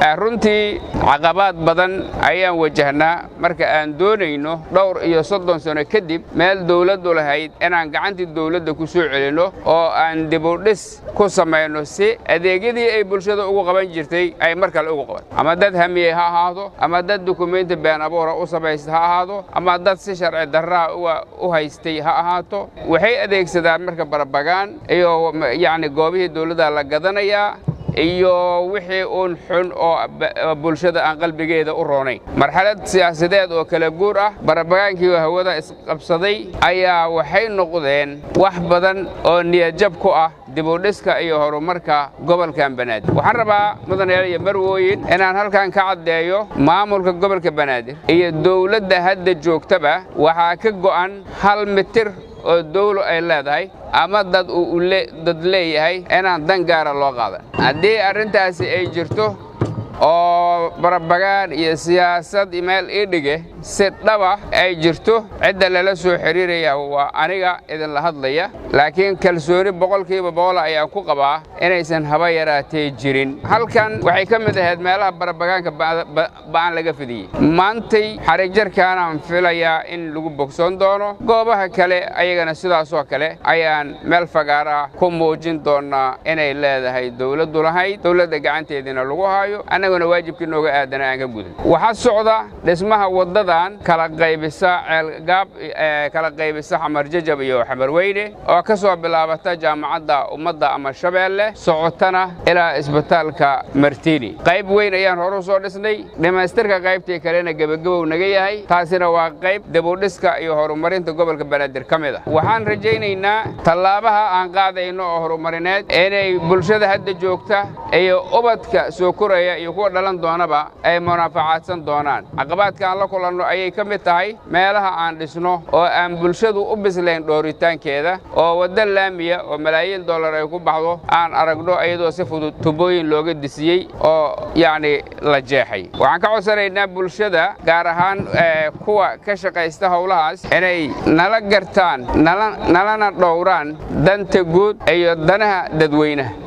runtii caqabaad badan ayaan wajahnaa marka aan doonayno dhowr iyo soddon sano kadib meel dawladdu lahayd inaan gacantii dawladda ku soo celinno oo aan dibudhis ku samayno si adeegyadii ay bulshada ugu qaban jirtay ay mar kale ugu qaban ama dad hamiyey ha ahaado ama dad dukumeenti been abuura u samaysta ha ahaado ama dad si sharci darraha u haystay ha ahaato waxay adeegsadaan marka barabagaan iyo yacni goobihii dawladda la gadanayaa iyo wixii uun xun oo bulshada aan qalbigeeda u roonayn marxalad siyaasadeed oo kala guur ah barabagaankii hawada isqabsaday ayaa waxay noqdeen wax badan oo niyadjab ku ah dibudhiska iyo horumarka gobolkan banaadir waxaan rabaa mudanayaal iyo marwooyin inaan halkan ka caddeeyo maamulka gobolka banaadir iyo dawladda hadda joogtaba waxaa ka go'an hal mitir oo dawlo ay leedahay ama dad uu dad leeyahay inaan dan gaara loo qaadan haddii arrintaasi ay jirto oo barabagaan iyo siyaasad meel ii dhige si dhaba ay jirto cidda lala soo xidhiiraya waa aniga idinla hadlaya laakiin kalsooni boqolkiiba boqol ayaan ku qabaa inaysan haba yaraatee jirin halkan waxay ka mid ahayd meelaha barabagaanka ba'an laga fidiyey maantay xariigjarkaanaan filayaa in lagu bogsoon doono goobaha kale ayagana sidaasoo kale ayaan meel fagaara ku muujin doonnaa inay leedahay dawladdu lahayd dawladda gacanteediina lagu haayo annaguna waajibkii nooga aadana aan ka gudan waxaa socda dhismaha waddadan kala qaybisa ceelgaab kala qaybisa xamar jajab iyo xamarweyne oo ka soo bilaabata jaamacadda ummadda ama shabeelle socotana ilaa isbitaalka martini qayb weyn ayaan hore u soo dhisnay dhammaystirka qaybtii kalena gebagabow naga yahay taasina waa qayb dibudhiska iyo horumarinta gobolka banaadir ka mid ah waxaan rajaynaynaa tallaabaha aan qaadayno oo horumarineed inay bulshada hadda joogta iyo ubadka soo koraya iyo kuwa dhalan doonaba ay munaafacaadsan doonaan caqabaadka aan la kulanno ayay ka mid tahay meelaha aan dhisno oo aan bulshadu u bislayn dhooritaankeeda oo wadda laamiya oo malaayiin dollar ay ku baxdo aan aragno iyadoo si fudud tubooyin looga disiyey oo yacni la jeexay waxaan ka codsanaynaa bulshada gaar ahaan kuwa ka shaqaysta howlahaas inay nala gartaan nalana dhowraan danta guud iyo danaha dadweynaha